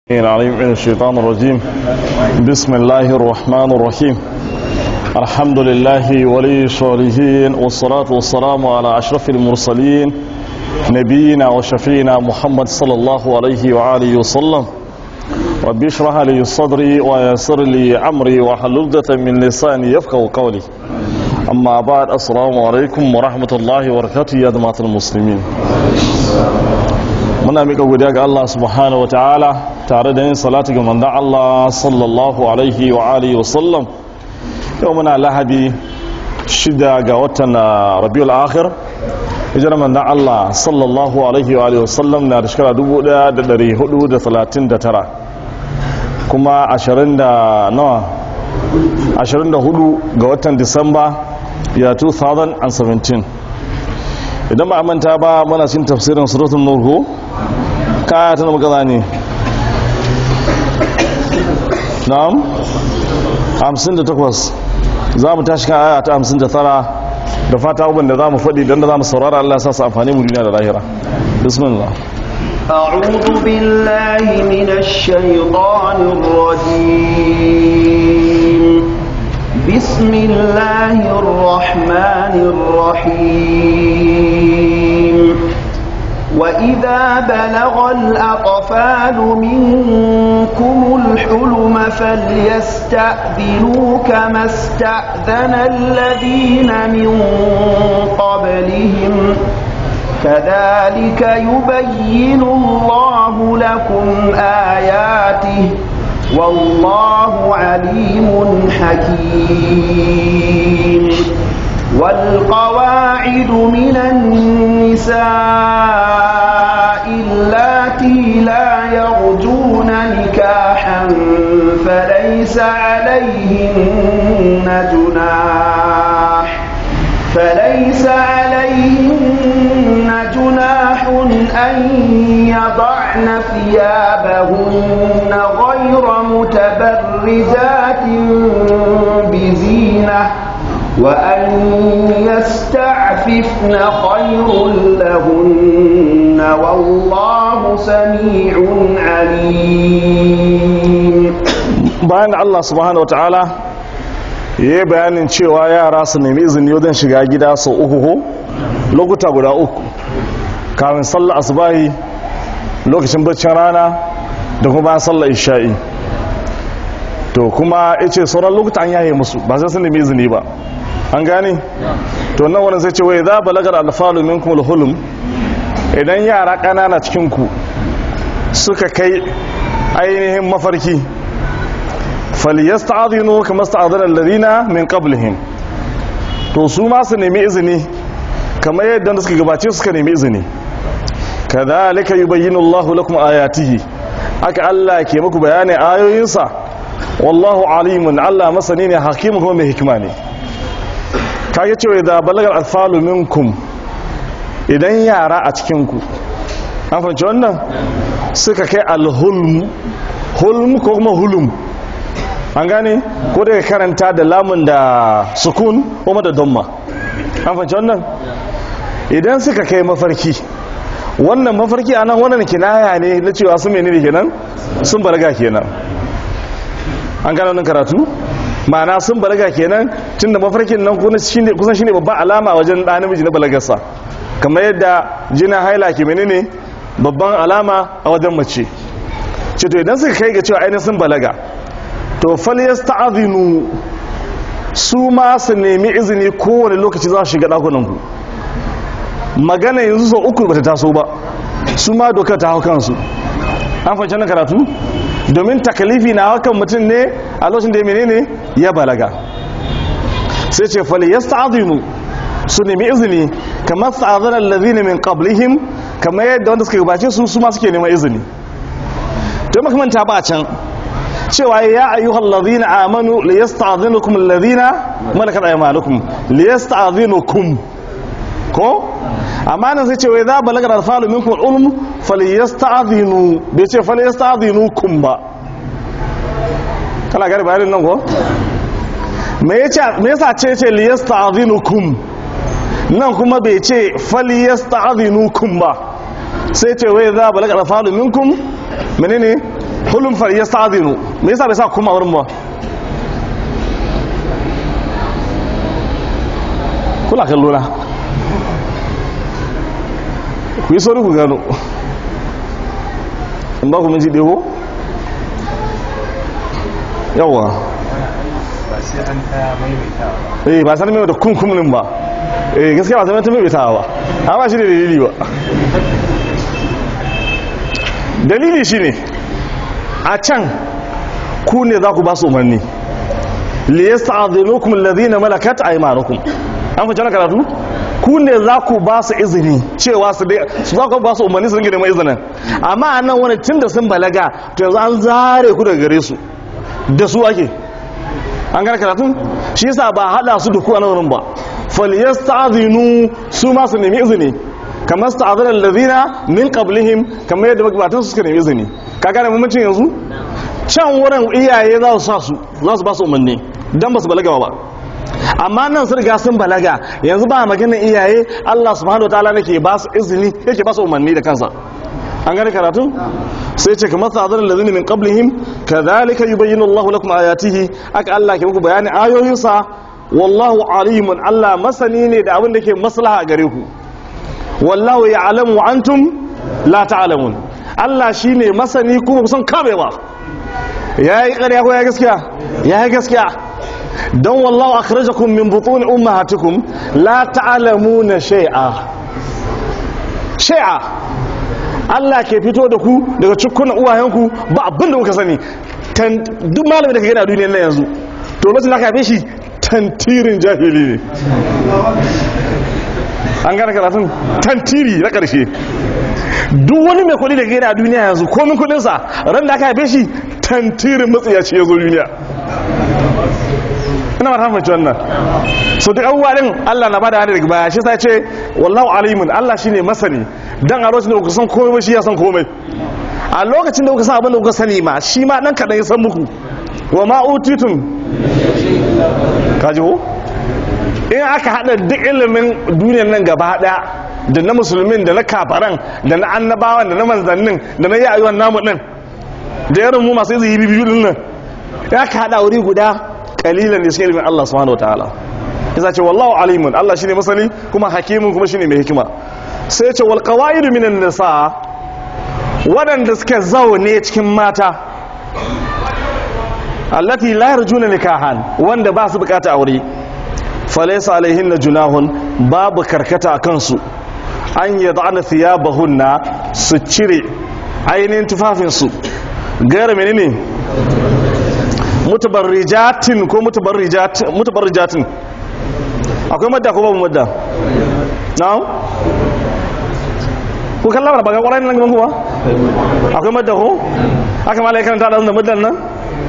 العليم من الشيطان الرجيم بسم الله الرحمن الرحيم الحمد لله ولي الصالحين والصلاة والسلام على أشرف المرسلين نبينا وشفينا محمد صلى الله عليه وآله وسلم رب اشرح لي صدري ويسر لي أمري واحلل عقدة من لساني يفقهوا قولي أما بعد السلام عليكم ورحمة الله وبركاته يا جماعة المسلمين muna mika godiya ga Allah subhanahu wataala tare da yin salati ga manzon Allah sallallahu alaihi wa alihi wa sallam yau muna lahadi shida ga watan Rabiul Akhir hijira manzon Allah sallallahu alaihi wa alihi wa sallam na da shekara 1439 kuma 20 da nawa 24 ga watan Disamba ya 2017 idan ba a manta ba muna cin tafsirin suratul nur ko kaya ta magana ne na'am 58 za mu tashi kan aya ta 59 da fata abin da za mu faɗi don da za mu saurara Allah sa su amfani mu duniya da lahira bismillah أعوذ بالله من الشيطان الرجيم بسم الله الرحمن الرحيم وإذا بلغ الأطفال منكم الحلم فليستأذنوا كما استأذن الذين من قبلهم كذلك يبين الله لكم آياته والله عليم حكيم والقواعد من النساء اللاتي لا يرجون نكاحا فليس عليهن جناح فليس عليهن جناح أن يضعن ثيابهن غير متبرجات بزينة وأن يستعففن خير لهن والله سميع عليم bayan Allah subhanahu wataala ya yi bayanin cewa yara su nemi izini wajen shiga gida sau uku ko lokuta guda uku kafin sallar asubahi lokacin baccin rana da kuma bayan sallar isha'i to kuma ya ce sauran lokuta an yaye musu ba sai sun nemi izini ba an gane to nan wani sai ce wai za balagar alfalu minkum alhulum idan yara ƙanana cikin ku suka kai ainihin mafarki falyasta'dhinu kama sta'adhana alladhina min qablihim to su ma su nemi izini kamar yadda suka gabace suka nemi izini kadhalika yubayyinu Allahu lakum ayatihi aka Allah ke muku bayanin ayoyinsa wallahu alimun Allah masani ne hakimu kuma mai hikima ne kage cewa da balagar alfalu minkum idan yara a cikinku an fahimci wannan suka kai alhulm hulm ko kuma hulum an gane ko daga karanta da lamun da sukun kuma da domma an fahimci wannan idan suka kai mafarki wannan mafarki a nan wannan kinaya ne na cewa sun menene kenan sun balaga kenan an gane wannan karatu ma'ana sun balaga kenan tun da mafarkin nan kusan shine babban alama wajen ɗan namiji na balagarsa kamar yadda jina haila ke menene babban alama a wajen mace ce to idan suka kai ga cewa ainihin sun balaga to falyas ta'azinu su ma su nemi izini kowane lokaci za su shiga ɗakunanku magana yanzu sau uku bata taso ba su ma dokar ta hau kansu an fahimci na karatu domin takalifi na hakan mutum ne a lokacin da ya menene ya balaga sai ce fali ya sta'adinu su nemi izini kamar sta'adanar lazini min qablihim kamar yadda wanda suka gabace su su ma suke neman izini to makamanta ba can cewa ya ayyuhal ladina amanu li yasta'dhinukum alladhina malakat aymanukum li yasta'dhinukum ko amma nan sai ce wai za balagar alfalu minkum ulum falyasta'dhinu bai ce falyasta'dhinukum ba kana gari bayanin nan ko me yace me yasa ce ce li yasta'dhinukum nan kuma bai ce falyasta'dhinukum ba sai ce wai za balagar alfalu minkum menene kullum fa yasta'dhinu me yasa bai sa kuma wurin ba kula kallo na ku yi sauri ku gano in ba ku minti ɗego yawa ba sai an ta maimaitawa ba eh ba san mai da kunkumin ba eh gaskiya ba san mai maimaitawa ba amma shi da dalili ba dalili shine a can ku ne za ku ba su umarni li yasta'dhinukum alladhina malakat aymanukum an fi jana karatu ku ne za ku ba su izini cewa su dai su za ku ba su umarni su ringa neman izinin amma a nan wani tun da sun balaga to yanzu an zare ku daga gare su da su ake an gane karatun shi yasa ba hada su da ku a nan wurin ba falyasta'dhinu su ma su nemi izini kamar sta'adhana alladhina min qablihim kamar yadda magabatan su suka nemi izini ka gane mamancin yanzu can wurin iyaye za su sa su za su ba su umarni dan ba su balaga ba amma nan sun riga sun balaga yanzu ba maganin iyaye Allah subhanahu wataala nake ba su izini yake ba su umarni da kansa an gane karatu sai ce kamar sa'adar lalzini min qablihim kadhalika yubayyinu Allahu lakum ayatihi aka Allah ke muku bayanin ayoyinsa wallahu alimun Allah masani ne da abin da ke maslaha a gare ku wallahu ya'lamu wa antum la ta'lamun Allah shine masani kuma kusan kame ba yayi ƙarya ko ya gaskiya yayi gaskiya don wallahu akhrajakum min butun ummahatikum la ta'lamuna shay'a shay'a Allah ke fito da ku daga cikunan uwayenku ba abin da kuka sani duk malamin da ka gani a duniyar nan yanzu to lokacin da aka haife shi tantirin jahili ne an gane karatun tantiri na ƙarshe duk wani mai kuɗi da ka gani a duniya yanzu komin kuɗinsa ran da aka haife shi tantirin matsiyaci ya zo duniya ina mata mace wannan so duk abubuwa din Allah na bada daga baya shi sai ce wallahu alimun Allah shine masani dan a lokacin da kuka san komai ba shi ya san komai a lokacin da kuka san abin da kuka sani ma shi ma dan kadan ya san muku wa ma utitum kaji ko in aka hada duk ilimin duniyar nan gaba daya da na musulmin da na kafaran da na annabawan da na manzannin da na yi ayyuan namu din da irin mu masu izini biyu din nan ya ka hada wuri guda kalilan da cikin ilimin Allah subhanahu wataala yasa ce wallahu alimun Allah shine masani kuma hakimun kuma shine mai hikima sai ya ce wal qawaidu minan nisa wadanda suke zaune cikin mata allati la yarjuna nikahan wanda ba su bukata aure falaysa alaihinna junahun babu karkata akan su an yad'ana thiyabahunna su cire ainihin tufafin su gara menene mutabarrijatin ko mutabarrijatin akwai madda ko babu madda na'am ku kalla ba ga ƙwarai nan gaban kuwa akwai madda ko aka mala karanta da maddan nan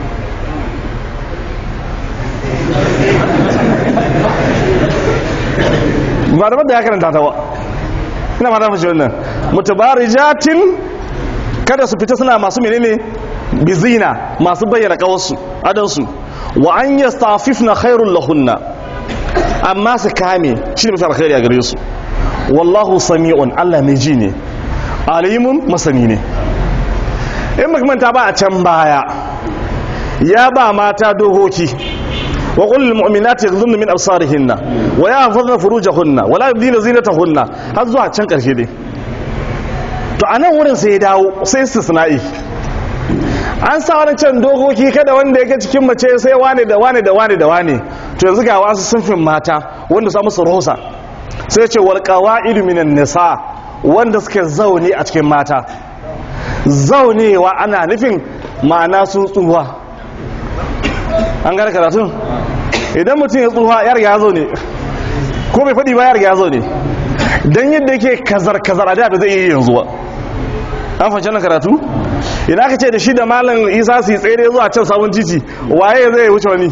ba da madda ya karanta ta ba ina mata fashe wannan mutabarrijatin kada su fita suna masu menene bizina masu bayyana kawarsu adansu wa an yastafifna khairul lahunna amma su kame shi ne mafi alkhairi a gare su wallahu sami'un Allah mai ji ne alimun masani ne in makamanta ba a can baya ya ba mata dohoki wa qul lil mu'minati yaghdhunna min absarihinna wa yahfazna furujahunna wa la yubdina zinatahunna har zuwa can karshe dai to anan wurin sai ya dawo sai istisna'i an sa wani can dokoki kada wanda yake cikin mace sai wane da wane da wane da wane to yanzu ga wasu sunfin mata wanda sa musu rosa sai ce wal qawaidu minan nisa wanda suke zaune a cikin mata zaunewa ana nufin ma'ana sun tsuwa an gane karatun idan mutum ya tsuwa ya riga ya zo ne ko bai faɗi ba ya riga ya zo ne don yadda yake kazar-kazar a da zai iya yanzu ba an fahimci nan karatu ina ka ce da shi da malam isa su yi tsere zuwa can sabon titi waye zai wuce wani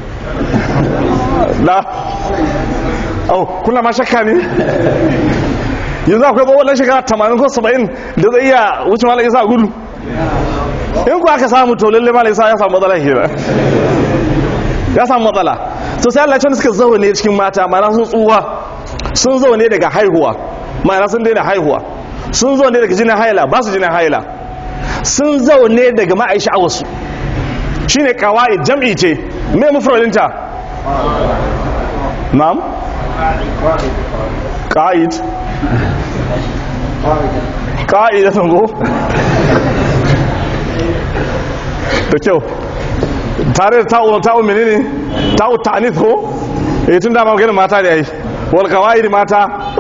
na au kula ma shakka ne yanzu akwai bawon shekara 80 ko 70 da zai iya wuce malam isa gudu in ku aka samu to lalle malam isa ya samu matsala hira ya samu matsala to sai Allah ya suka zaune cikin mata mana sun tsuwa sun zaune daga haihuwa mana sun daina haihuwa sun zaune daga jinin haila ba su jinin haila sun zaune daga ma'aisha a wasu shine kawai jam'i ce me mufradinta na'am qa'id qa'idatan go da kyau tare da ta'u ta'u menene ta'u ta'anis ko eh tun da ma maganin mata da yayi wal qawaid mata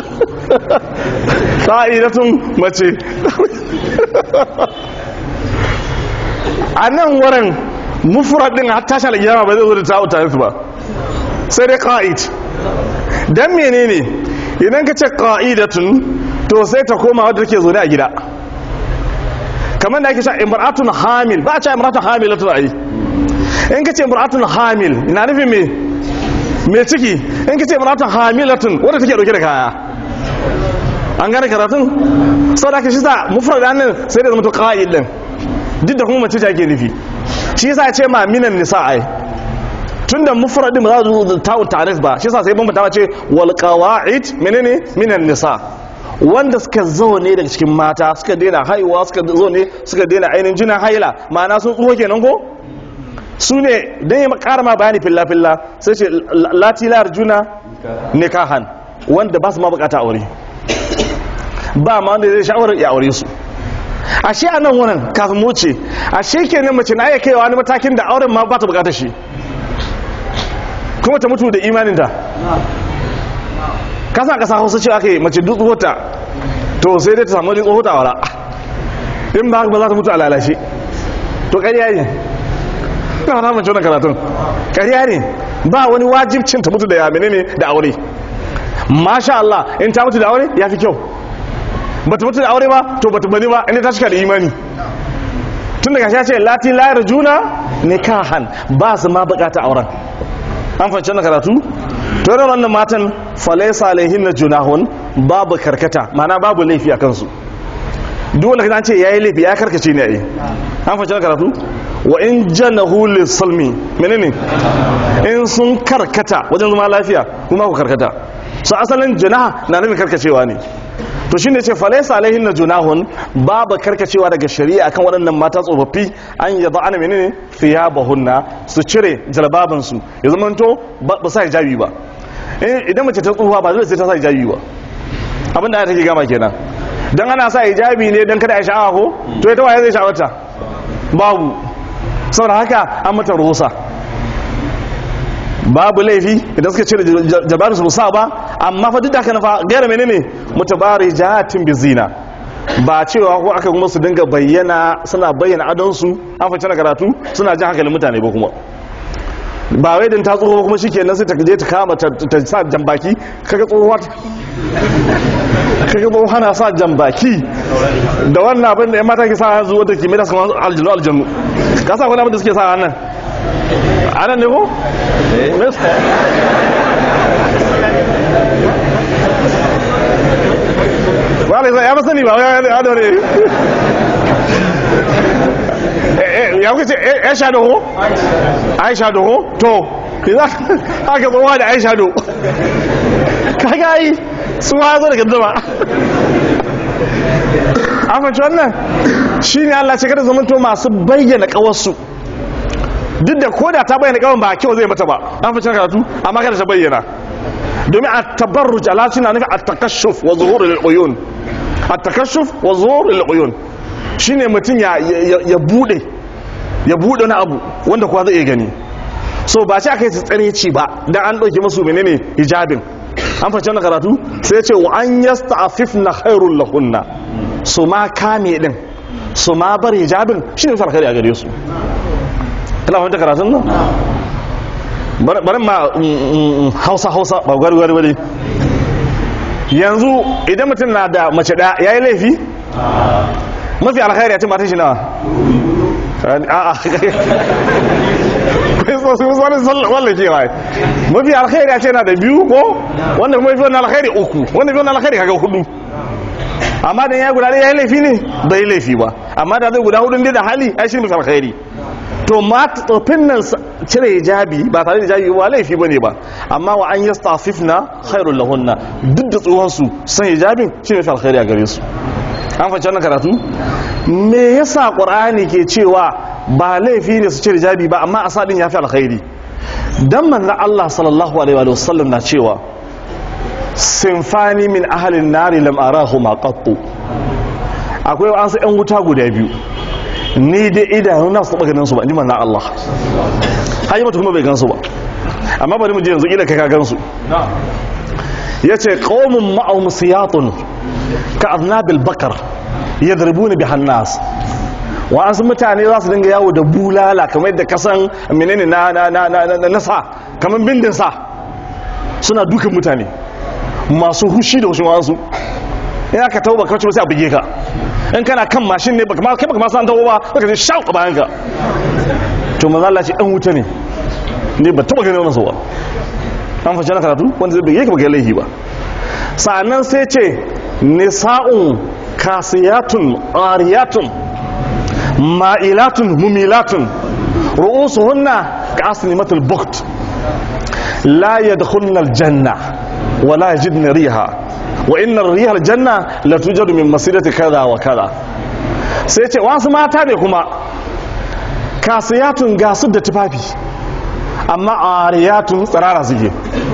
qa'idatun mace a nan wurin mufrad din hatta shal kiyama ba zai zo da ta'u ta'anis ba sai dai qa'id dan menene idan ka ce qa'idatun to sai ta koma wadda take zo ne a gida kamar da ake cewa imra'atun hamil ba a cewa imra'atun hamilatun ai in ka ce imra'atun hamil ina nufin me me ciki in ka ce imra'atun hamilatun wadda take dauke da kaya an gane karatun sau da aka shi sa mufrad nan sai da zama to qa'id din duk da kuma mace ce ake nufi shi yasa ya ce ma minan nisa ai tunda mufradin ba za su ta'un ta'arif ba shi yasa sai bambanta ce wal qawa'id menene minan nisa wanda suka zo ne daga cikin mata suka daina haihuwa suka zo ne suka daina ainihin jinin haila ma'ana sun tsuho kenan ko su ne don yi ƙara ma bayani filla-filla sai ce latilar juna nikahan wanda ba su ma bukata aure ba ma wanda zai sha'awar ya aure su ashe a nan wannan kafin mu ce ashe kenan mace na iya kaiwa wani matakin da auren ma ba ta bukata shi kuma ta mutu da imaninta kasa kasa hausa cewa aka yi mace duk tsohota to sai dai ta samu wajen tsohota wala in ba haka ba za ta mutu a lalace to ƙarya ne na fata mace wannan karatun ƙarya ne ba wani wajibcin ta mutu da ya menene da aure masha Allah in ta mutu da aure ya fi kyau ba ta mutu da aure ba to ba ta bani ba inda ta cika da imani tun daga shi ce lati layar juna nikahan ba su ma bukata auren an fahimci wannan karatu to yana wannan matan falaisa alaihin na junahun babu karkata mana babu laifi a kansu dole kan ce yayi laifi ya karkace ne ai an fahimci karatu wa in janahu lisalmi menene in sun karkata wajen zama lafiya kuma ku karkata so asalin janaha na nufin karkacewa ne to shine ce falaisa alaihin na junahun babu karkacewa daga shari'a kan waɗannan mata tsofaffi an yaba ana menene thiyabahunna su cire jalbabansu ya zama to ba sa hijabi ba idan mace ta tsufa ba zai sai ta sa hijabi ba abin da take gama kenan dan ana sa hijabi ne dan kada ya sha'awa ko to ita waye zai sha'awata babu saboda haka an mata ruhusa babu laifi idan suka cire jabarin su sa ba amma fa duk da haka na fa gaira menene mutabarijatin bizina ba cewa ko aka kuma su dinga bayyana suna bayyana adonsu an fice na karatu suna jin hankalin mutane ba kuma ba wai din ta tsoho kuma shikenan sai ta je ta kama ta sa jambaki kaga tsohuwa kaga tsohuwa na sa jambaki da wannan abin da yan mata ke sa yanzu wata kimiyya su kamar aljanu aljanu ka sa wani abin da suke sa nan anan ne ko? ba da ya masani ba ya da ne ya kuka ce ya sha doho? aisha doho? to za aka tsohuwa da aisha do kaga yi su ma zo daga zama an fahimci wannan shi ne allah ce kada zamanto masu bayyana kawarsu duk da koda ta bayyana kawai ba kyau zai mata ba an fahimci karatu amma kada ta bayyana domin a tabarruj ala suna nufi a takashuf wa zuhur al-uyun a takashuf wa zuhur al-uyun shine mutum ya ya bude ya bude wani abu wanda kuwa zai iya gani so ba shi aka yi tsare ci ba dan an dauke musu menene hijabin an fahimci wannan karatu sai ya ce wa an yasta'afifna khairul lahunna su ma kame din su ma bar hijabin shine farkari a gare su kana fahimta karatun nan bari ma hausa hausa ba gwari gwari wani yanzu idan mutum na da mace da ya yi laifi mafi alkhairi a cin matan shi nawa a'a kai so su wani wallake wa mafi alkhairi a ce na da biyu ko wanda kuma mafi wani alkhairi uku wanda fi wani alkhairi kaga hudu amma dan ya guda ya yi laifi ne bai laifi ba amma da zai guda hudun da hali ai shi mafi alkhairi to ma tsofin nan cire hijabi ba tare da hijabi ba laifi bane ba amma wa an yastafifna khairul lahunna duk da tsohon su san hijabin shi ne alkhairi a gare su an fahimci wannan karatu me yasa qur'ani ke cewa ba laifi ne su cire jabi ba amma asadin yafi alkhairi dan manzo Allah sallallahu alaihi wa sallam na cewa sinfani min ahalin nari lam arahuma qattu akwai wasu yan wuta guda biyu ni dai idanu na su ganin su ba ni manna Allah hayi mutum kuma bai gansu ba amma bari mu je yanzu ila kai ka gansu yace qaumun ma'ahum siyatun ka aznabil bakar yadribuna bihan nas wa an mutane za su dinga yawo da bulala kamar yadda kasan menene na na na na na sa kamar bindin sa suna dukan mutane masu hushi da wasu wasu in aka tawo baka wacce sai a buge ka in kana kan mashin ne baka ma kai baka ma san tawo ba baka ji shau a bayan ka to manzo Allah ce dan wuta ne ne ba taba ganin wannan ba an fashe na karatu wanda zai buge ka baka laifi ba sa'annan sai ce nisa'un kasiyatun ariyatun ma'ilatun mumilatun ru'usuhunna ka aslimatul bukt la yadkhulna aljanna ولا يجدن ريها وإن الريح الجنة لا توجد من مسيرة كذا وكذا sai ce wasu mata ne kuma kasiyatun gasu da tufafi amma ariyatun tsirara suke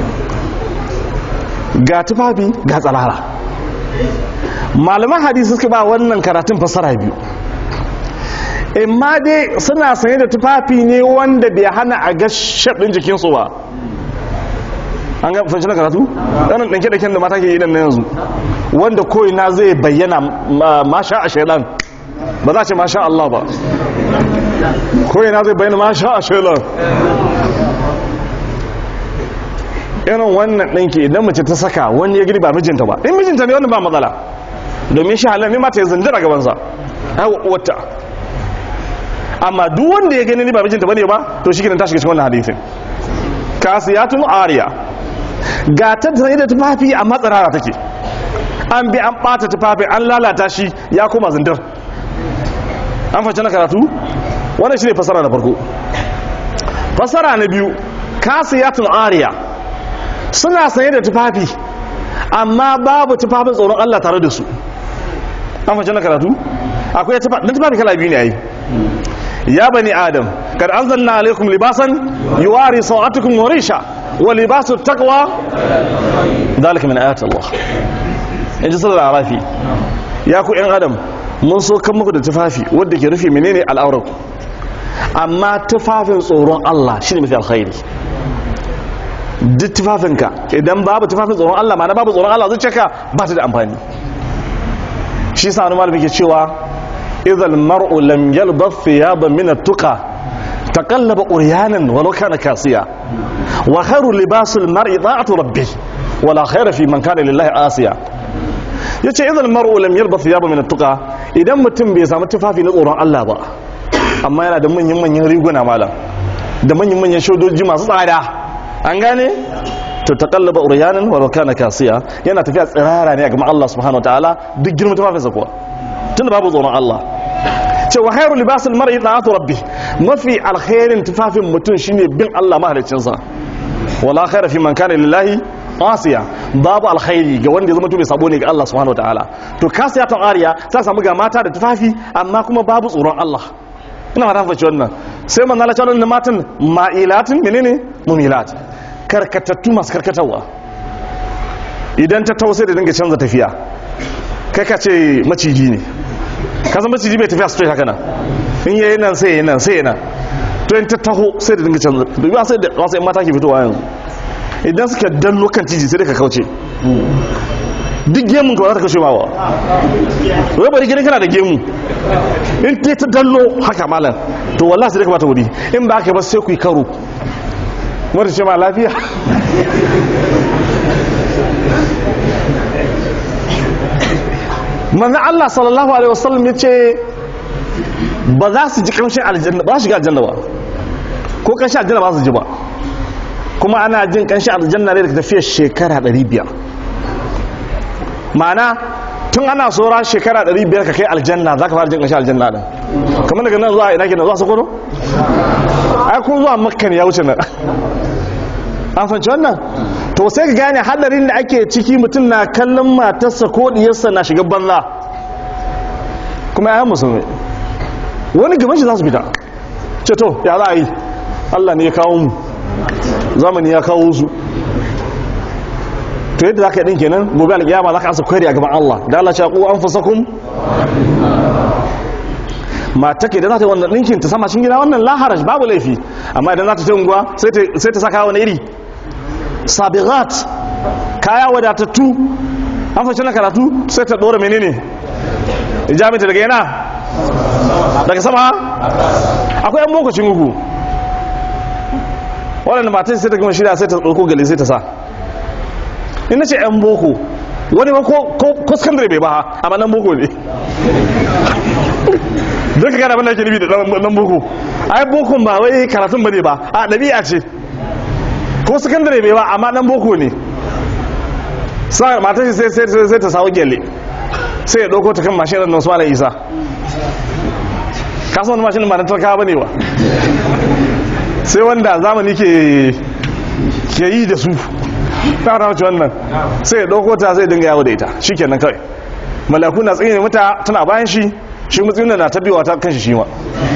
ga tufafi ga tsirara malaman hadisi suka ba wannan karatun fasara biyu imma dai suna sanye da tufafi ne wanda bai hana a ga shaɗin jikinsu ba an ga fashe na karatu ɗanin ɗanke ɗanken da mata ke yi nan na yanzu wanda ko'ina zai bayyana masha a shaidan ba za a ce masha Allah ba ko'ina zai bayyana masha a shaidan irin wannan ɗanke idan mace ta saka wani ya giri ba mijinta ba in mijinta ne wannan ba matsala domin shi halar ne mata ya zinjira gabansa wata amma duk wanda ya gani ba mijinta ba ne ba to shi ta shiga cikin wannan hadithin kasiyatun ariya ga ta zai da tufafi a matsarara take an bi an bata tufafi an lalata shi ya koma zindir an fashe na karatu wannan shi ne fasara na farko fasara na biyu kasiyatun ariya suna sanye da tufafi amma babu tufafin tsoron Allah tare da su an fashe na karatu akwai tufafi kala biyu ne yayi ya bani adam kad anzalna alaikum libasan yuwari sawatukum wa risha wa libasu taqwa dalika min ayati Allah in ji sallar arafi ya ku yan adam mun so kan muku da tufafi wanda ke rufe menene al'aurar ku amma tufafin tsoron Allah shine mafi alkhairi duk tufafinka idan babu tufafin tsoron Allah ma na babu tsoron Allah zuciyarka ba ta da amfani shi sa wani malami ke cewa إذا المرء لم يلبث ثيابا من التقى تقلب أريانا ولو كان كاسيا وخير لباس المرء طاعة ربه ولا خير في من كان لله آسيا yace idan mar'u lam yalbath thiyaba min at-tuqa idan mutum bai samu tufafi na tsoron Allah ba amma yana da manyan manyan riguna malam da manyan manyan shodoji masu tsada an gane to taqallaba uryanan wa kana kasiya yana tafiya tsirara ne ga Allah subhanahu wataala duk girman tufafinsa kuwa tunda babu tsoron Allah ce wa khairu libasul mar'i ta'atu rabbi mafi alkhairin tufafin mutum shine bin Allah mahaliccin sa wala khaira fi man kana lillahi asiya babu alkhairi ga wanda ya zama bai sabo ne ga Allah subhanahu wataala to kasiya ta ariya ta samu ga mata da tufafi amma kuma babu tsoron Allah ina fata faci wannan sai man Allah ta matan ma'ilatin menene mumilat karkatattu masu karkatawa idan ta tausai da dinga canza tafiya kai ka ce maciji ne ka san maciji bai tafiya straight haka nan in yayi nan sai yayi nan sai yayi nan to in ta taho sai da dinga canza dubi sai da wasu yan mata ke fitowa yanzu idan suka danno kan tiji sai da ka kauce duk gemun ka ba za ta kashe ma ba wai bari gidan kana da gemu in ta ta danno haka malam to wallahi sai da ka bata wuri in ba ka ba sai ku yi karo wata ce ma lafiya manzan Allah sallallahu Alaihi wasallam ya ce ba za su ji kamshin aljanna ba su shiga aljanna ba ko kamshin aljanna ba su ji ba kuma ana jin kamshin aljanna ne daga tafiyar shekara 500 ma'ana tun ana tsora shekara 500 ka kai aljanna za ka fara jin kamshin aljanna din kamar daga nan zuwa ina kenan zuwa sokoto ai kun zuwa makka ne ya wuce nan an fanci wannan to sai ka gane hadarin da ake ciki mutum na kallon matarsa ko diyarsa na shiga banza kuma ayan musulmi wani gaban shi za su fita ce to ya za a yi Allah ne ya kawo mu zamani ya kawo su to yadda za ka yi ɗin kenan gobe alƙiyama za ka asa kwari a gaban Allah da Allah ce ku an fasakun mata ke da za ta yi wannan ɗinkin ta sama cikin gida wannan laharaj babu laifi amma idan za ta ta unguwa sai ta saka wani iri sabirat kaya wadatattu an fashe na karatu sai ta ɗora menene jami'ta daga yana daga sama akwai yan mokacin gugu waɗanda matan sai ta gama shirya sai ta ɗauko gali sai ta sa ina ce yan boko wani ba ko skandare bai ba amma nan boko ne don ka gana abin da ke nufi da nan boko ai bokon ba wai karatun ba ne ba a ɗabi'a ce ko sakandare bai ba amma nan boko ne matan shi sai ta sawo gyalle sai ya ɗauko ta kan mashin nan su isa kasan wani mashin ba na tarkawa ba ne ba sai wanda zamani ke yi da su ta wata mace wannan sai ya ɗauko ta sai dinga yawo da ita shi kenan kawai malaku na tsaye mata tana bayan shi shi mutsin na ta biyowa ta kan shi shi ma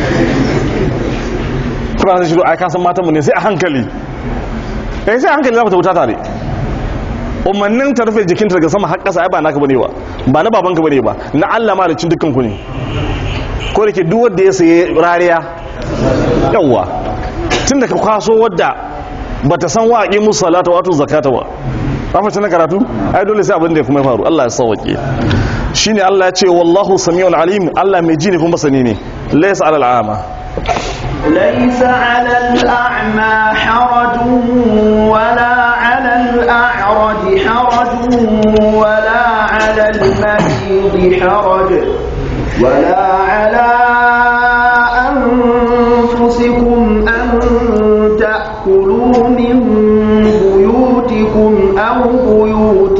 kuma sai shi ai kasan matanmu ne sai a hankali eh sai a hankali za mu ta wuta tare umarnin ta rufe jikinta daga sama har ƙasa ai ba naka bane ba ba na babanka bane ba na Allah ma da cin dukkan ku ne ko da ke duk wanda ya saye rariya yawa tun da ka kwaso wadda bata san wa aqimu salata wato zakata ba rafa na karatu ai dole sai abin da kuma ya faru Allah ya sauke shine Allah ya ce wallahu samiul alim Allah mai ji ne kuma sani ne laysa alal ama ليس على الأعمى حرج ولا على الأعرج حرج ولا على المريض حرج ولا على أنفسكم أن تأكلوا من بيوتكم أو بيوت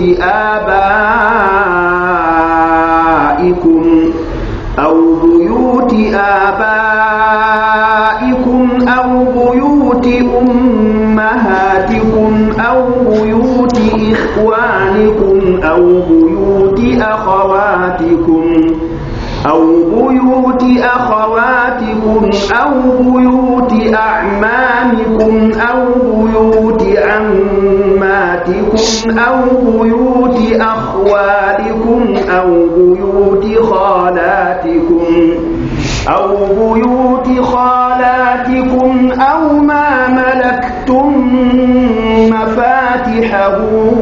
آبائكم أو بيوت آبائكم أو بيوت أمهاتكم أو بيوت إخوانكم أو بيوت أخواتكم أو بيوت أخواتكم أو بيوت أعمامكم أو بيوت عماتكم أو بيوت أخوالكم أو بيوت خالاتكم أو بيوت خالاتكم أو ما ملكتم مفاتحه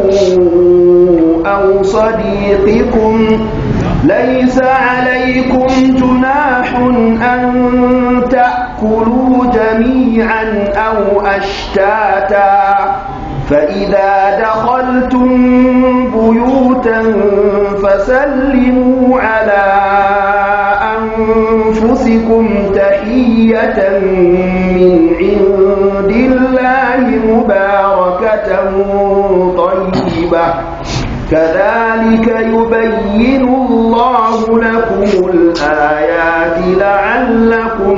أو صديقكم ليس عليكم جناح أن تأكلوا جميعا أو أشتاتا فإذا دخلتم بيوتا فسلموا على أنفسكم تحية من عند الله مباركة طيبة كذلك يبين الله لكم الآيات لعلكم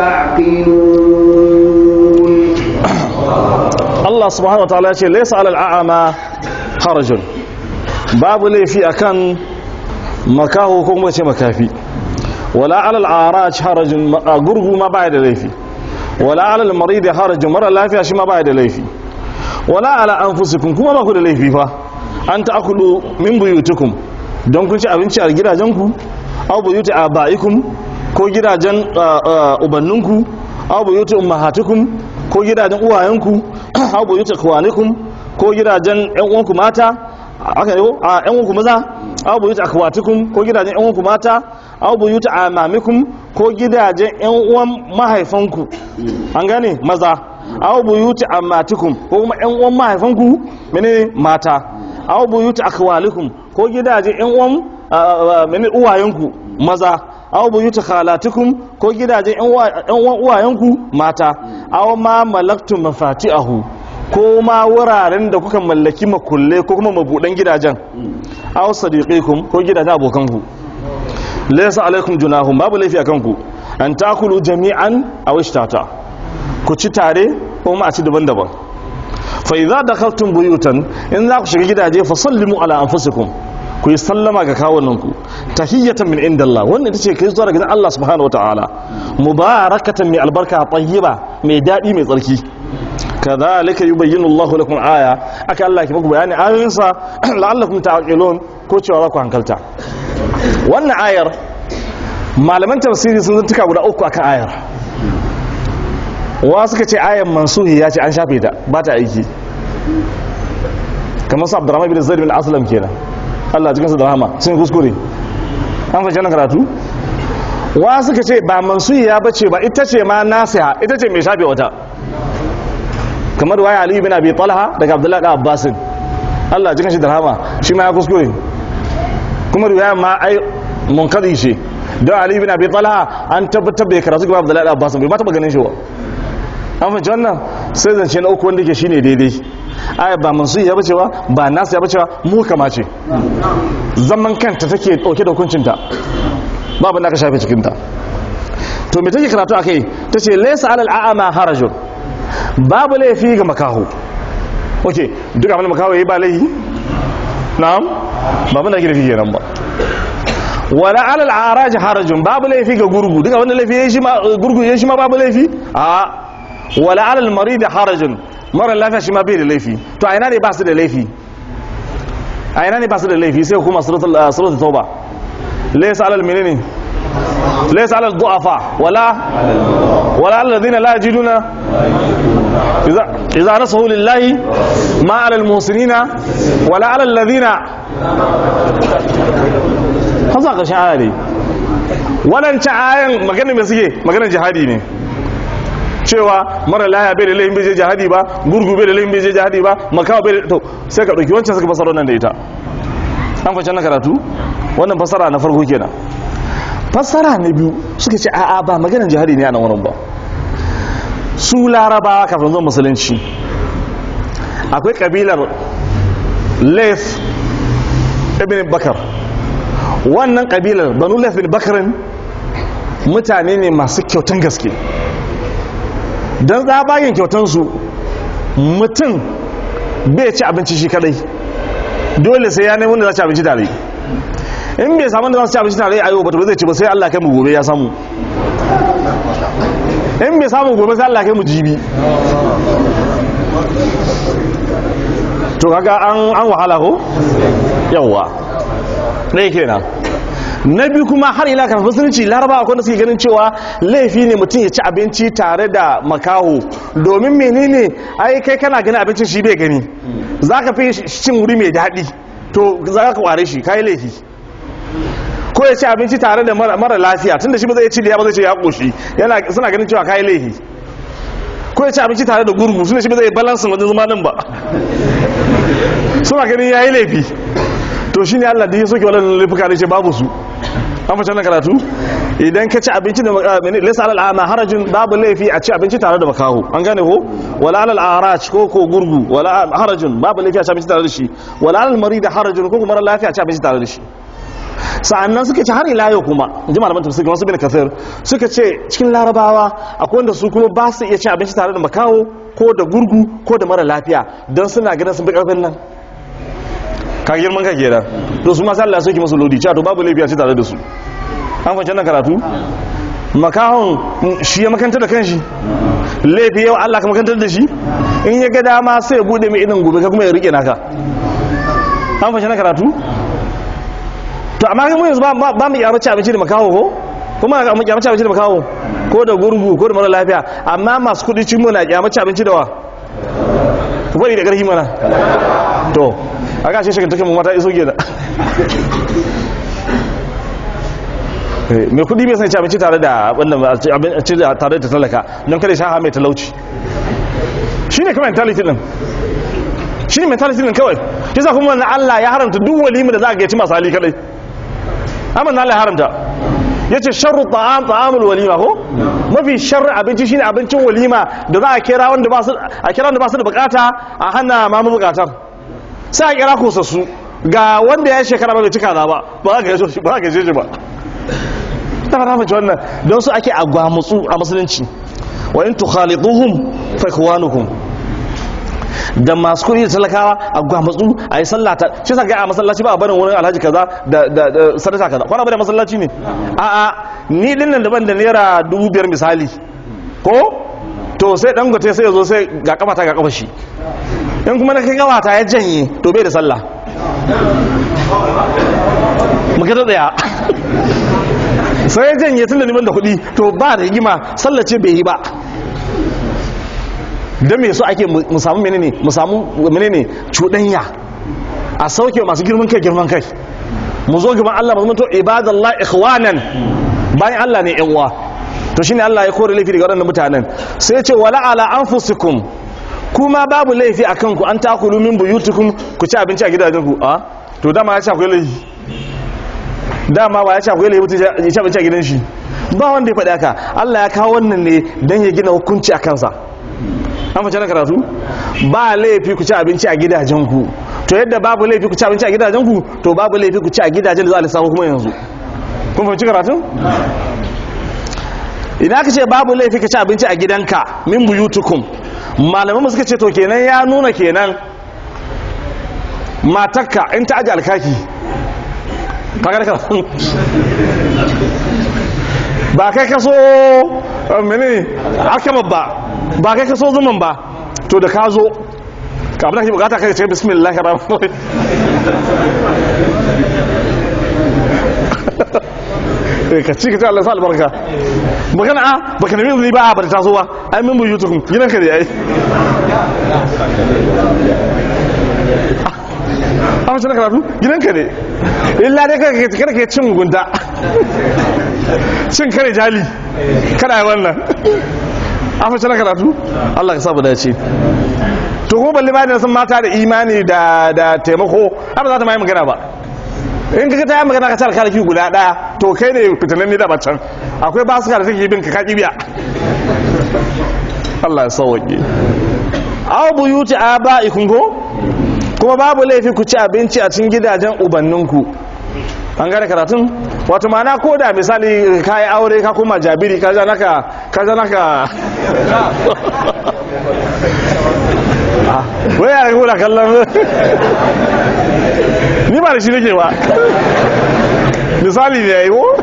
تعقلون Allah subhanahu wa ta'ala ce laysa alal a'ama harajun babu laifi akan makaho ko kuma ce makafi wala alal araj harajun gurgu ma baya da laifi wala alal marid harajun mara lafiya shi ma baya da laifi wala ala anfusikum kuma ba ku da laifi fa an ta'kulu min buyutikum don kun ci abinci a gidajenku aw buyuti abaikum ko gidajen ubanninku aw buyuti ummahatukum ko gidajen uwayenku aw buyuti akwanikum ko gidajen ƴan uwanku mata aka ne a ƴan uwanku maza aw buyuti akwatikum ko gidajen ƴan uwanku mata aw buyuti amamikum ko gidajen ƴan uwan mahaifanku an gane maza aw buyuti ammatikum ko kuma ƴan uwan mahaifanku menene mata aw buyuti akwalikum ko gidajen ƴan uwan menene uwayenku maza aw buyuti khalatikum ko gidajen ƴan uwan uwayenku mata aw ma malaktum mafatihahu ko ma wuraren da kuka mallaki makulle ko kuma mabudan gidajen aw sadiqikum ko gidajen abokanku laysa alaikum junahum babu laifi akan ku an takulu jami'an aw ishtata ku ci tare ko kuma a ci daban-daban fa idza dakhaltum buyutan in za ku shiga gidaje fa sallimu ala anfusikum ku yi sallama ga kawunanku tahiyyatan min indallah wannan ita ce kai zuwa daga Allah subhanahu wataala mubarakatan mai albarka tayyiba mai dadi mai tsarki kadhalika yubayyinu Allahu lakum aya aka Allah ki muku bayani ayoyinsa la'allakum ta'qilun ko cewa za ku hankalta wannan ayar malaman tafsiri sun zantuka guda uku akan ayar wa suka ce ayar mansuhi ya ce an shafe ta ba ta aiki kamar su abdurrahman bin zaid bin aslam kenan Allah cikin su da rahama sun kuskure an fahimci nan karatu wa suka ce ba mansuhi ya bace ba ita ce ma nasiha ita ce mai shafe wata kamar waya ali bin abi talha daga abdullahi da abbasin Allah cikin shi da rahama shi ma ya kuskure kuma riwaya ma ai munkadi ce don ali bin abi talha an tabbatar da karatu gaba abdullahi da abbasin bai ma taba ganin shi ba an fahimci wannan sai zance na uku wanda ke shine daidai aya ba mansu ya bace ba ba nasu ya bace ba mu kama ce zaman kanta take dauke da hukuncinta babu da aka shafe cikinta to me take karatu akai tace laysa alal a'ama harajun babu laifi ga makaho okay duk abin da makaho yayi ba laifi na'am babu da laifi kenan ba wala alal araj harajun babu laifi ga gurgu duk abin da laifi yayi shi ma gurgu yayi shi ma babu laifi a wala alal marid harajun mara lafiya shi ma bai da laifi to a ina ne ba su da laifi a ina ne ba su da laifi sai kuma suratul tauba laysa alal menene laysa alal du'afa wala wala alal ladina la yajiduna idza idza nasahu lillahi ma alal muhsinina wala alal ladina hasa karshen aya ne wadancan ayan maganin mai suke maganin jihadi ne cewa mara laya bai da laifin bai je jihadi ba gurgu bai da laifin bai je jihadi ba makawa bai da to sai ka ɗauki wancan suka fasara nan da ita an fashe na karatu wannan fasara na farko kenan fasara na biyu suka ce a'a ba maganin jihadi ne a nan wurin ba su larabawa kafin zuwa musulunci akwai kabilar laif ibn bakar wannan kabilar banu laif ibn bakarin mutane ne masu kyautan gaske don tsabagen kyautansu mutum bai ci abinci shi kadai dole sai ya nemi da za ci abinci tare in bai samu da za su ci abinci tare a yau ba zai ci ba sai Allah kai mu gobe ya samu in bai samu gobe sai Allah kai mu jibi to kaga an an wahala ko yawa ɗaya kenan na biyu kuma har ila kan musulunci laraba akwai da suke ganin cewa laifi ne mutum ya ci abinci tare da makaho domin menene ai kai kana ganin abincin shi bai gani za ka fi cin wuri mai daɗi to za ka kware shi kayi laifi ko ya ci abinci tare da mara lafiya tunda shi ba zai ci da ya ba zai ce ya koshi yana suna ganin cewa kayi laifi ko ya ci abinci tare da gurgu tunda shi ba zai balansin wajen zama nan ba suna ganin yayi laifi to shine Allah da ya soke wannan laifuka ne ce babu su an fashe na karatu idan ka ci abinci da lisa alal ama harajin babu laifi a ci abinci tare da makaho an gane ko wala alal araj ko ko gurgu wala harajin babu laifi a ci abinci tare da shi wala alal marid harajin ko kuma lafiya a ci abinci tare da shi sa'annan suka ce har ila yau kuma ji malaman tafsir kamar su bin kafir suka ce cikin larabawa akwai wanda su kuma ba su iya ci abinci tare da makaho ko da gurgu ko da mara lafiya don suna ganin sun bi karfin nan ka girman ka kenan to su ma sai Allah ya soki musu lodi cewa to babu laifi a ci tare da su an fahimci nan karatu makahon shi ya makanta da kanshi laifi yau Allah ka makantar da shi in ya ga dama sai ya bude mai idan gobe ka kuma ya rike naka an fahimci nan karatu to amma kai mu yanzu ba mu kyamace abinci da makaho ko kuma mu kyamace abinci da makaho ko da gurgu ko da mara lafiya amma masu kudi cin mu na kyamace abinci da wa ku bari da ƙarfi mana to a gashe shi take mu mata iso gida mai kudi bai san ci abinci tare da wannan abinci tare da talaka don kada sha mai talauci shine kuma mentality din shine mentality din kawai kisa kuma wannan Allah ya haramta duk walima da za ka gaci masu hali kadai amma Allah ya haramta yace sharru ta'am ta'amul walima ko mafi sharri abinci shine abincin walima da za a kira wanda ba su a kira wanda ba su da bukata a hana ma bukatar sai a kira kosassu ga wanda ya shekara ba bai cika na ba ba za ka gaje shi ba za ka gaje shi ba ta fara mace wannan don su ake agwamutsu a musulunci wa in tukhaliduhum fa ikhwanukum da masu kuɗi da talakawa a gwamatsu a yi sallah ta shi sa ga a masallaci ba a barin wurin alhaji kaza da da da sadaka kaza kwana bane masallaci ne a a ni din nan daban da naira dubu biyar misali ko to sai dangote sai ya zo sai ga kafata ga kafa shi in kuma na kai kafata ya janye to bai da sallah muka ta tsaya sai ya janye tun da neman da kuɗi to ba da higima sallace bai yi ba don me so ake mu samu menene mu samu menene cuɗanya a sauke masu girman kai girman kai mu zo gaban Allah mu to ibadallah ikhwanan bayan Allah ne yan uwa to shine Allah ya kore laifi daga waɗannan mutanen sai ya ce wala ala anfusikum kuma babu laifi akan ku an takulu min buyutukum ku ci abinci a gidajenku a to dama ya ce akwai laifi dama ba ya ce akwai laifi ya ci abinci a gidan shi ba wanda ya faɗi haka Allah ya kawo wannan ne don ya gina hukunci a kansa an fice na karatu ba laifi ku ci abinci a gidajenku to yadda babu laifi ku ci abinci a gidajenku to babu laifi ku ci a gidajen da za a lissafa kuma yanzu kun fahimci karatu idan aka ce babu laifi ka ci abinci a gidanka min buyutukum malaman suka ce to kenan ya nuna kenan matakka in ta aji alkaki kagar ka ba kai kaso mene alkama ba ba kai kaso zuman ba to da ka zo ka abin da ke bukata kai ce bismillah rahman ka ci ka ci Allah sa albarka magana a baka nemi izini ba a bata taso ba ai min bu youtube gidan ka ne ai a mace na karatu gidan ka ne illa dai kada ka cin gunta cin kare jali kada yi wannan a mace na karatu Allah ka sabu dace to ko balle bayan sun mata da imani da taimako ba za ta mai magana ba in ka ta yi magana ka tsara karaki guda daya to kai ne fitanen ni da bacan akwai ba su ka da take bin ka kaki biya Allah ya sauwaƙe aw buyuti aba'ikum ko kuma babu laifi ku ci abinci a cikin gidajen ubanninku an gane karatun wato mana ko da misali ka yi aure ka kuma jabiri ka ja naka ka ja naka wai ya ragu da kallon ni ba da shi nake ba misali ne ya yi ko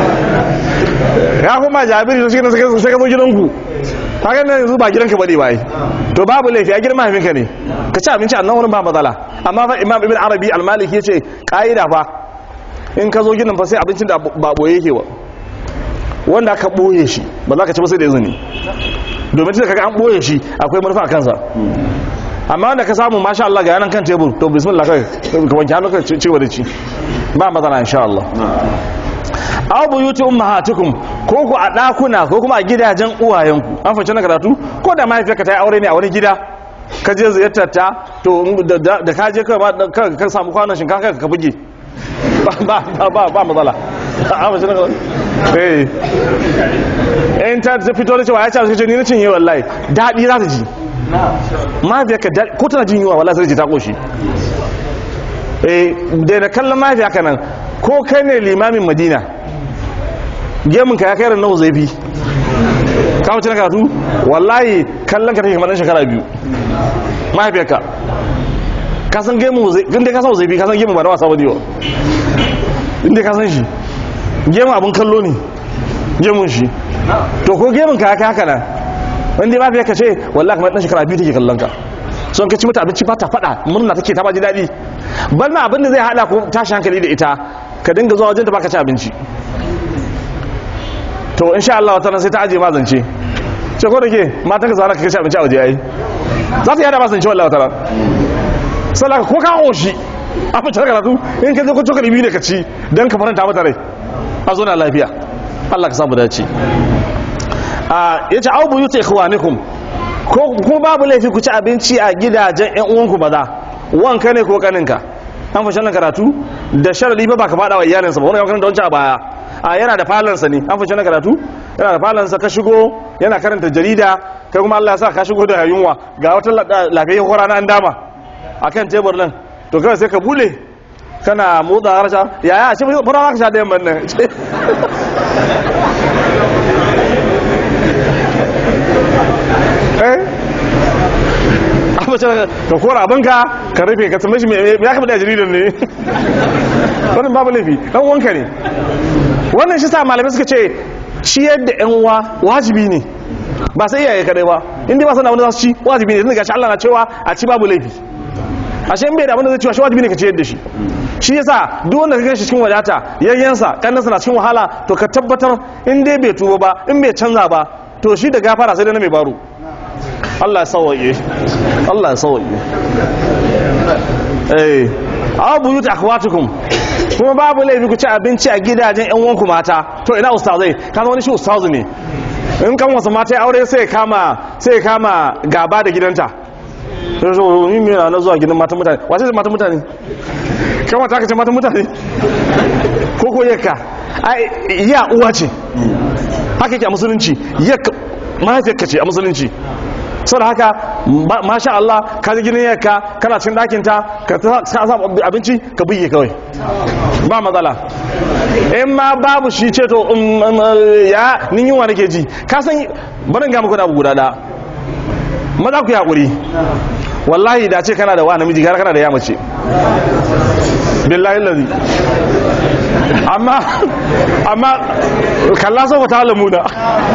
ya kuma jabiri to shi ne sai ka zo gidanku ta gani yanzu ba gidanka ba ne ba yi to babu laifi a girma mahaifinka ne ka ci abinci a nan wurin ba matsala amma fa imam ibn arabi al-maliki ya ce ka'ida fa in ka zo gidan fa sai abincin da ba boye yake ba wanda aka boye shi ba za ka ci ba sai da izini domin tunda kaga an boye shi akwai manufa a kansa amma wanda ka samu masha Allah ga yanan kan tebur to bismillah kai ka wanke hannu ka ci gaba da ci ba matsala insha Allah aw buyuti ummahatukum ko ku a dakuna ko kuma a gidajen uwayenku an fice na karatu ko da mahaifiyarka ta yi aure ne a wani gida ka je ziyartar ta to da ka je ka samu kwanon shinkafa ka buge ba ba ba matsala a mace na eh in ta fito da cewa ya ce ce ni na cinye wallahi daɗi za ta ji mahaifiyarka ko tana jin yiwa wallahi sai ji ta koshi eh da na kallon mahaifiyarka nan ko kai ne limamin madina gemun ka ya kai nawa zai fi ka mace na karatu wallahi kallon ka take kamar shekara biyu mahaifiyarka ka san gemu zai inda ka san zai fi ka san gemu ba da wasa ba diwa inda ka san shi gemu abin kallo ne gemun shi to ko gemun ka haka haka nan wanda ba fiye ka ce wallahi kamar dan shekara biyu take kallon ka son ka ci mata abinci ba ta faɗa murna take ta ba ji daɗi bal ma abin da zai haɗa ko tashi hankali da ita ka dinga zuwa wajen ta baka ci abinci to insha Allah wata sai ta aje ma zance ce ko da ke matan ka zauna ka ci abinci a waje yayi za ta yada ma zance wallahi wata sallah ko ka oshi a fice karatu in ka je ko cokali biyu ne ka ci dan ka faranta mata rai a zo na lafiya Allah ka samu dace a yace au buyuti ikhwanikum ko kuma babu laifi ku ci abinci a gidajen ƴan uwanku maza wanka ne ko kaninka an fashe nan karatu da sharadi ba ka fada wa iyalinsa ba wani yankan da wancan a baya a yana da falansa ne an fashe nan karatu yana da falansa ka shigo yana karanta jarida kai kuma Allah ya sa ka shigo da yunwa ga wata lafiyar hora na an dama akan tebur nan to kawai sai ka bule kana motsa harsha yaya shi fara ka sha da yamman nan eh mace ka kora abinka ka rufe ka tambaye shi me me ya kama da jaridar ne wannan babu laifi dan wanka ne wannan shi sa malamai suka ce ciyar da yan uwa wajibi ne ba sai iyaye kadai ba in dai ba sana wani za su ci wajibi ne tunda gashi Allah na cewa a ci babu laifi ashe in bai da abin da zai ci shi wajibi ne ka ciyar da shi shi yasa duk wanda ka ganshi cikin wadata yayyansa kannansa na cikin wahala to ka tabbatar in dai bai tuba ba in bai canza ba to shi da gafara sai dai na mai baro Allah ya sawaye Allah ya sawaye eh abu yuta akhwatukum kuma babu laifi ku ci abinci a gidajen yan uwanku mata to ina ustazai kaga wani shi ustazu ne in kan wasu mata ya aure sai ya kama sai ya kama gaba da gidanta sai so ni me na zuwa gidan matan mutane wace ce matan mutane kan wata ka ce matan mutane ko ko yakka ai ya uwa ce haka yake a musulunci yakka mahaifiyarka ce a musulunci saboda haka ba- masha Allah ka ji ginin yakka kana cikin ɗakin ta ka ta ka sa abinci ka buge kawai ba matsala in ma babu shi ce to um, um, uh, ya nin yunwa nake ji ka san barin ga muku da abu guda da maza ku yi hakuri wallahi da ce kana da wa namiji gara kana da ya mace billahi lazi amma amma kalla sau ta lamuna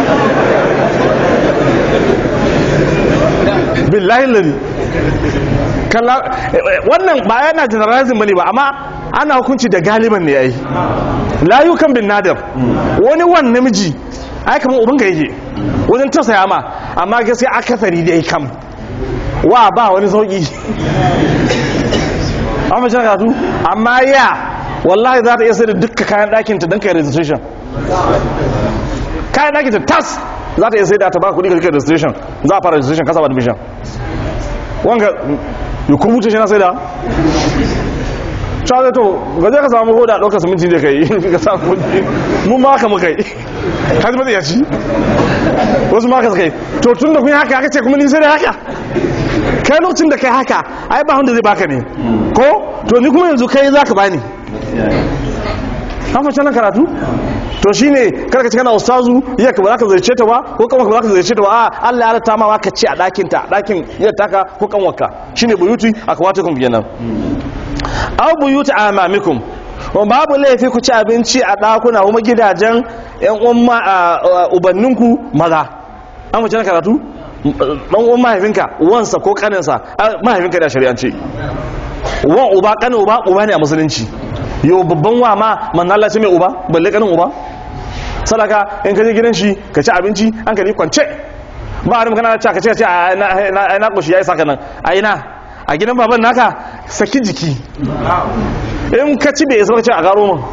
billahi lazi kalla wannan ba yana generalizing bane ba amma ana hukunci da galiban ne yayi layukan bin nadar wani wan namiji ai kamar ubanka yake wajen tausaya ma amma gaskiya akasari dai kam wa ba wani sauki amma shi karatu amma ya wallahi za ta iya sai da dukkan kayan ɗakin ta don kai registration kayan ɗakin ta tas za ta iya sai da ta ba kuɗi ga kai registration za a fara registration kasa ba admission wanga ya kubuta shi na sai da cewa to gaje ka samu hoda ɗaukar siminti da kai ka samu kuɗi mun ma haka muka yi ka ji ba zai ci wasu ma haka suka yi to tun da kun yi haka aka ce kuma ni sai da haka kai lokacin da kai haka ai ba wanda zai baka ne ko to ni kuma yanzu kai za ka bani an fashe nan karatu to shine karka ci kana ustazu iya ka ba za ka zarce ta ba ko kanwa ka ba za ka zarce ta ba a Allah ya rata ma ka ci a ɗakin ta ɗakin iya taka ko kanwarka shine buyuti a kawata kun kenan aw buyuti amamikum wa babu laifi ku ci abinci a ɗakuna kuma gidajen yan uwan ubanninku maza an fashe nan karatu dan uwan mahaifinka wansa ko kaninsa mahaifinka da shari'ance wan uba kanin uba uba ne a musulunci yau babban wa ma manna Allah sai mai uba balle kanin uba sadaka in ka je gidan shi ka ci abinci an ka ni kwance ba a kana ci ka ce a na na koshi yayi saka nan a ina a gidan baban naka saki jiki in ka ci bai isa ka ce a garo mun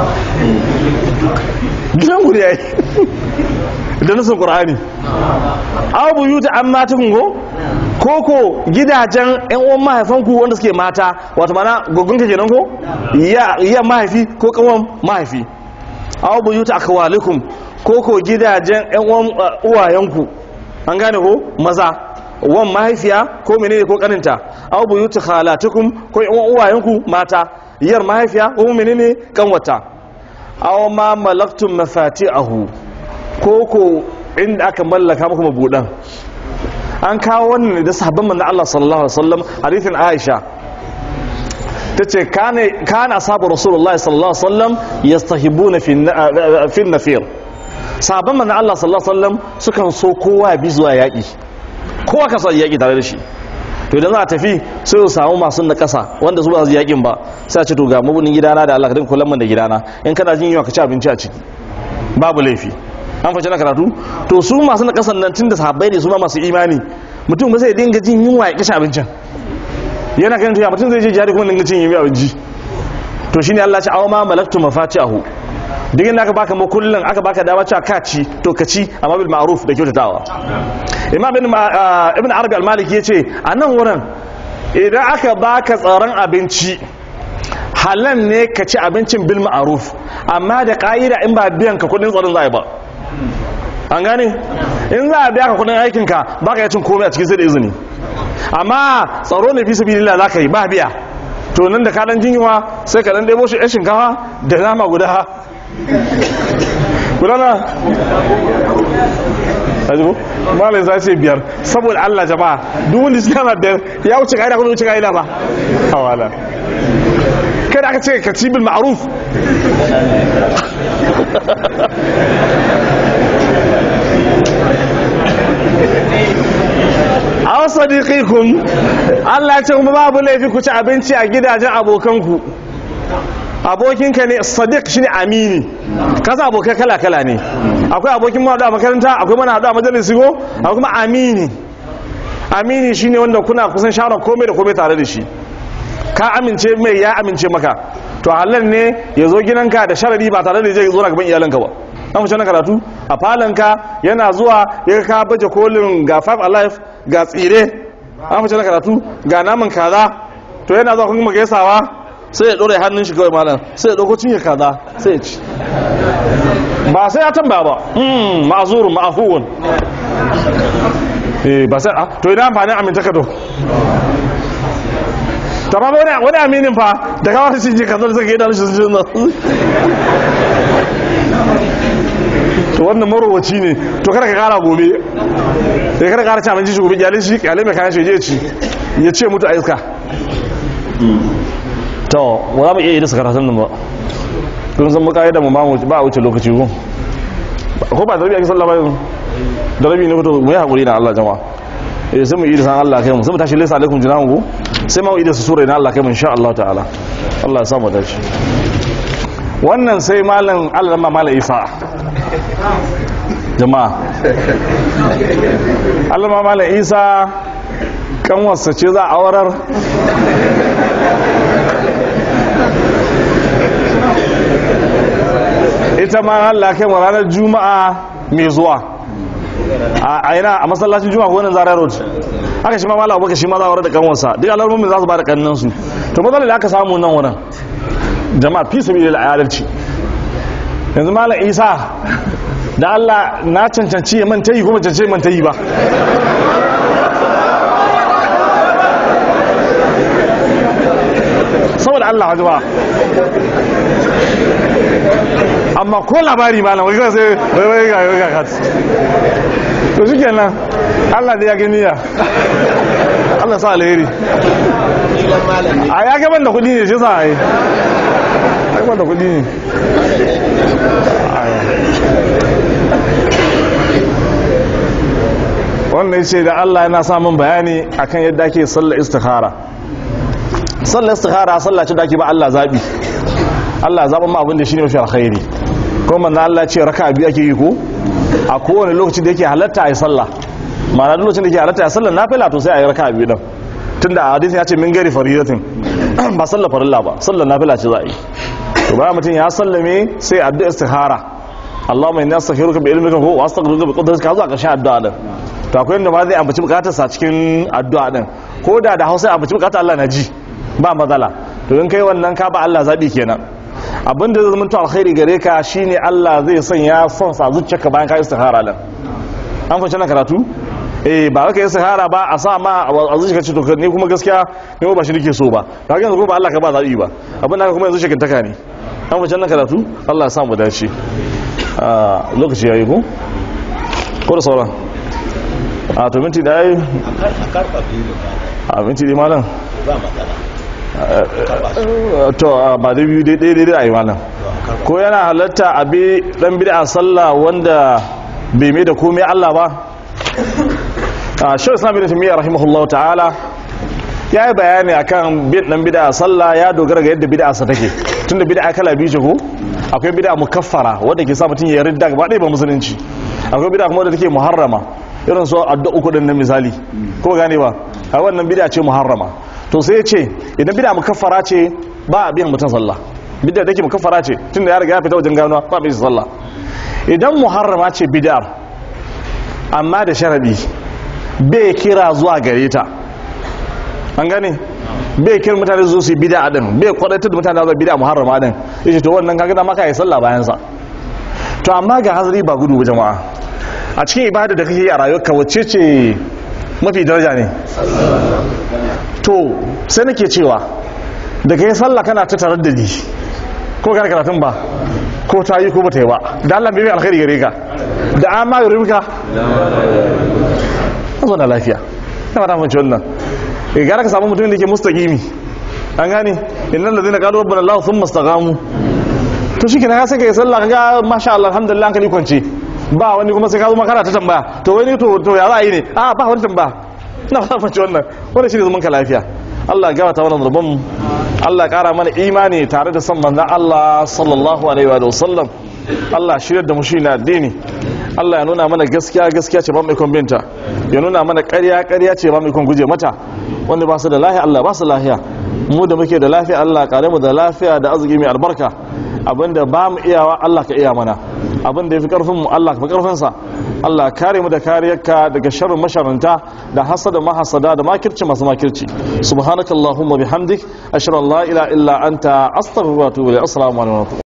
gidan gudu yayi da nasin qur'ani aw buyuta amma tukungo koko gidajen yan uwan mahaifanku wanda suke mata wato mana gogon ka kenan ko ya ya mahaifi ko kawan mahaifi aw buyuta akwalikum koko gidajen yan uwan uwayenku an gane ko maza wan mahaifiya ko menene ko kaninta aw buyuta khalatukum ko yan uwan uwayenku mata yar mahaifiya ko menene kanwata aw ma malaktum mafati'ahu koko inda aka mallaka muku mabudan an kawo wannan da sahabban manzo Allah sallallahu alaihi wasallam hadithin Aisha tace kana kana ashabu rasulullahi sallallahu alaihi wasallam yastahibuna fi fi nafir sahabban manzo Allah sallallahu alaihi wasallam sukan so kowa bi zuwa yaki kowa ka son yaki tare da shi to idan za a tafi sai su samu masu na kasa wanda su ba su yakin ba sai a ce to ga mabunin gidana da Allah ka dinga kullum man da gidana in kana jin yunwa ka ci abinci a ciki babu laifi an fashe na karatu to su masu na kasan nan tun da sahabbai ne su ma masu imani mutum ba zai dinga jin yunwa ya kashe abincin yana kan tuya mutum zai je jihadi kuma dinga cin yunwa abinci to shine Allah ya ce aw ma malaktu mafatihahu duk inda aka baka makullin aka baka dama cewa ka ci to ka ci amma bil ma'ruf da kyautatawa imam ibn ibn arabi al-maliki yace a nan wurin idan aka baka tsaron abinci halal ne ka ci abincin bil ma'ruf amma da ka'ida in ba biyan ka kudin tsaron zai ba an gane in za a biya ka kudin aikinka ba ka yi cin komai a cikin sai da izini amma tsaro ne fi sabi lila za ka yi ba biya to nan da ka dan jinyewa sai ka dan ɗebo shi yan shinkafa da nama guda guda na ajibu malai za ce biyar saboda Allah jama'a duk wanda su yana biyar ya wuce ka'ida kuma wuce ka'ida ba hawala kada aka ce ka ci bil ma'ruf aw sadiqikum Allah ya ce kuma babu laifi ku ci abinci a gidajen abokanku abokinka ne sadiq shine amini kasa abokai kala kala ne akwai abokin mu a makaranta akwai mana hadu a majalisi go akwai kuma amini amini shine wanda kuna kusan shawara komai da komai tare da shi ka amince mai ya amince maka to halal ne ya zo gidanka da sharadi ba tare da zai zo na gaban iyalanka ba an fice na karatu a falanka yana zuwa ya ka baje kolin ga five alive ga tsire an fice na karatu ga naman kaza to yana zuwa kuma gaisawa sai ya ɗora hannun shi kawai malam sai ya ɗauko cinye kaza sai ya ci ba sai ya tambaya ba hmm ma'azurun ma'afuwun eh ba sai to ina amfanin amintaka to ta ba wani wani aminin fa da kawai shi ji kaza da suka yi da shi sun to wannan marowaci ne to kada ka kara gobe sai kada ka kara ci abinci shi gobe gyalin shi kyale mai kayan shi je ci ya ce mutu a iska to ba za mu iya yi da su karatun nan ba don san muka yi da mu ba a wuce lokaci ko ko ba da rabi ake sallah ba yanzu da rabi ne fito mu yi haƙuri na Allah jama'a eh sai mu yi da san Allah kai mu sai mu tashi laysa alaikum jinahu ko sai mu yi da su sura na Allah kai mu insha Allah ta'ala Allah ya samu dace wannan sai malam Allah ma malam Isa jama'a Allah ma malam Isa kanwarsa ce za a aurar ita ma Allah kai mu ranar juma'a mai zuwa a yana a masallacin juma'a ko wannan zarar road aka shi ma mallam abubakar shi ma za a da kanwarsa duk alarmomin za su ba da kannan su to matsalar da aka samu nan wurin jama'a fi sabi da adalci yanzu mallam isa da Allah na cancanci ya manta yi kuma cancanci manta yi ba saboda Allah hajji ba amma ko labari ma na wajen sai wai wai ga ga kat to shi kenan Allah da ya gani ya Allah sa alheri a ya gaban da kudi ne shi sa a yi gaban da kudi ne wannan ce da Allah yana samun bayani akan yadda ake sallar istikhara sallar istikhara sallah ce da ake ba Allah zabi Allah zaɓa ma abin da shi ne mafi alkhairi kuma manzo Allah ce raka biyu ake yi ko a kowane lokaci da yake halatta a yi sallah ma'ana duk lokacin da yake halatta a yi sallah nafila to sai a yi raka biyu din tunda a hadisin ya ce min gari faridatin ba sallah farilla ba sallah nafila ce za a yi to bayan mutum ya sallame sai addu'a istikhara Allahumma inni astaghfiruka bi ilmika wa astaghfiruka bi qudratika zuwa ƙarshen addu'a din to akwai inda ba zai ambaci bukatarsa cikin addu'a din ko da da Hausa ambaci bukatar Allah na ji ba matsala to in kai wannan ka ba Allah zabi kenan abinda zai zama to alkhairi gare ka shine Allah zai sanya son sa zuciyarka bayan ka istikhara din an fahimci na karatu eh ba ka istikhara ba a sa ma a zuciyarka ce to ne kuma gaskiya ne ba shi nake so ba to yanzu ko ba Allah ka ba zabi ba abin da kuma yanzu shekin taka ne an fahimci na karatu Allah ya sa mu dace a lokaci yayi ko ko da sauran a to minti da yayi a minti da malam ba matsala to ba da biyu daidai daidai a yi malam ko yana halatta a bi dan bid'a sallah wanda bai mai da komai Allah ba a shi islam bin tamiya rahimahullahu ta'ala ya yi bayani akan bin dan bid'a sallah ya dogara ga yadda bid'a sa take tunda bid'a kala biyu ce ko akwai bid'a mukaffara wanda ke sa mutum ya ridda gaba ɗaya ba musulunci akwai bid'a kuma wanda take muharrama irin so addu'a uku din na misali ko gane ba a wannan bid'a ce muharrama to sai ya ce idan bid'a mukaffara ce ba a biyan mutum sallah bid'a take mukaffara ce tunda ya riga ya fita wajen ganuwa ba biyan sallah idan muharrama ce bid'ar amma da sharadi bai kira zuwa gare ta an gane bai kira mutane zuwa su bid'a din bai kwadatar da mutane zuwa bid'a muharrama din yace to wannan kaga da maka yi sallah bayan sa to amma ga hazari ba gudu ba jama'a a cikin ibada da kake yi a rayuwarka wacce ce mafi daraja ne to sai nake cewa da kai sallah kana ta tarar da ni ko kana karatun ba ko ta yi ko ba ta yi ba da Allah bai alkhairi gare ka da an ma yuribka ka zo na lafiya na fata mace wannan e gara ka samu mutum da ke mustaqimi an gane innal ladina qalu rabbana allah thumma istaqamu to shi kenan sai ka yi sallah kaga masha Allah alhamdulillah hankali kwance ba wani kuma sai ka zo makara ta tambaya to wani to to ya za a yi ne a ba wani tambaya na fata mace wannan wannan shine zaman ka lafiya Allah ya gabata wannan rubun mu Allah ya kara mana imani tare da son manzon Allah sallallahu alaihi wa sallam Allah shiryar da mu shi na addini Allah ya nuna mana gaskiya gaskiya ce ba mu ikon binta ya nuna mana ƙarya ƙarya ce ba mu ikon guje mata wanda ba su da lafiya Allah ba su lafiya mu da muke da lafiya Allah kare mu da lafiya da arziki mai albarka abinda ba mu iyawa Allah ka iya mana abinda yafi karfin mu Allah ka fi karfin sa Allah kare mu da kariyarka daga sharrin masharanta da hasada mahasada da makirci masu makirci subhanakallahumma bihamdik ashhadu an la ilaha illa anta astaghfiruka wa atubu ilayk assalamu alaikum